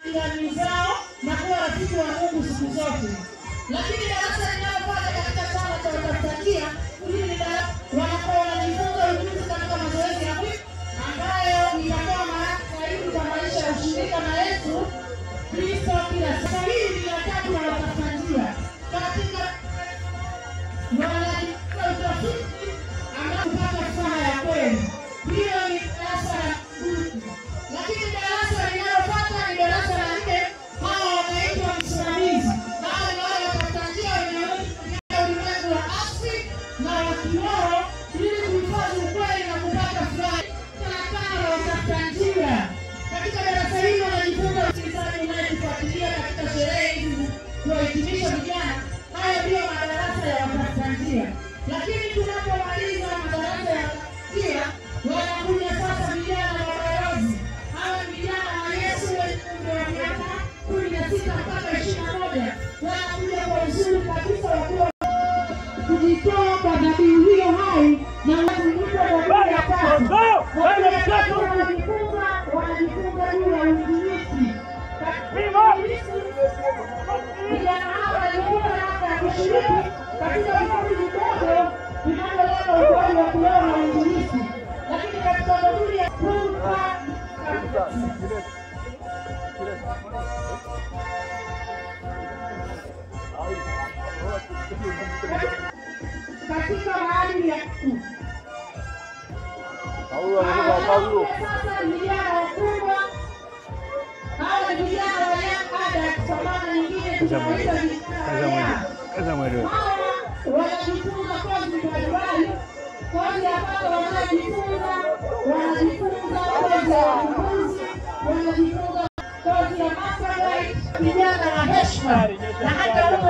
jirani zao na kuwa rafiki wa Mungu siku zote. Lakini darasa linalofanya katika chama cha utafutakia hili ni darasa wanakuwa wanajifunza ujuzi katika mazoezi ya mwili ambayo itakuwa maana zaidi kwa maisha ya ushirika na Yesu Kristo kila siku. Sasa hili ni la tatu la watafutajia katika wanajifunza utafiti ambao kupata furaha ya kweli. Hiyo ni darasa la pili. Lakini darasa linalofuata ni darasa la nne, hao wanaitwa msimamizi. Hao ni wale wapata njia wenye ulimwengu wa asili na wa kiroho ili kuhifadhi ukweli na kupata furaha. Sana sana la watafuta njia. Katika darasa hili wanajifunza usikilizaji unayetufuatilia katika sherehe hizi kuwahitimisha vijana. Haya ndiyo madarasa ya watafuta njia. Lakini tunapomaliza madarasa ya njia, wanakuja sasa vijana wa balozi. Hawa ni vijana wa Yesu wenye umri wa miaka kumi na sita mpaka ishirini na moja. Wanakuja kwa uzuri kabisa wakiwa kujitoa kwa dhabihu hiyo hai na wazunguko dhabihu ya tatu. Wakiwa wanajifunza wanajifunza juu ya uinjilisti. Katika uinjilisti, vijana hawa walijifunza namna ya kushiriki katika vikundi vidogo vinavyolenga ukuaji wa kiroho na uinjilisti. Lakini katika dhamiri ya kumpa katika maadili ya mtu. Sasa vijana wakubwa hawa ni vijana wa young adults, kwa maana nyingine tunawaita vijana wa young. Kaza mwelewa. Hawa wanajifunza kozi mbalimbali, kozi ambazo wanajifunza wanajifunza kozi ya uongozi, wanajifunza kozi ya mastermind, vijana wa heshima na hata huko